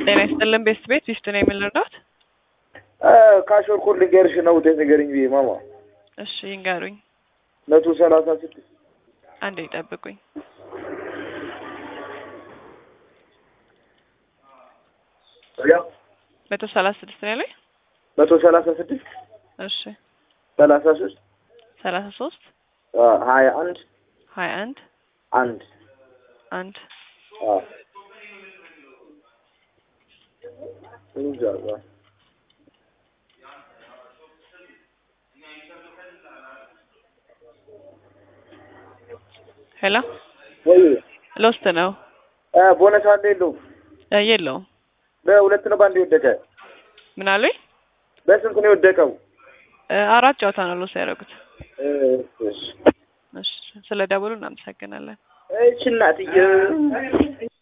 ጤና ይስጥልን ቤስት ቤት ቢስት ነው የምንረዳት? ካሾርኩ ልንገርሽ ነው ውጤት ንገርኝ ብዬ ማማ እሺ ይንገሩኝ። መቶ ሰላሳ ስድስት አንዴ ይጠብቁኝ። መቶ ሰላሳ ስድስት ነው ያለኝ። መቶ ሰላሳ ስድስት እሺ ሰላሳ ሶስት ሰላሳ ሶስት ሀያ አንድ ሀያ አንድ አንድ አንድ እንጃ ሄሎ ወይ ሎስት ነው ቦነስ አለ የለውም? እ የለውም። በሁለት ነው በአንድ የወደቀ ምን አሉኝ? በስንት ነው የወደቀው? እ አራት ጨዋታ ነው ሎስ ያደረጉት። እሺ እሺ ስለ ደውሉ እናመሰግናለን። እሺ እናትዬ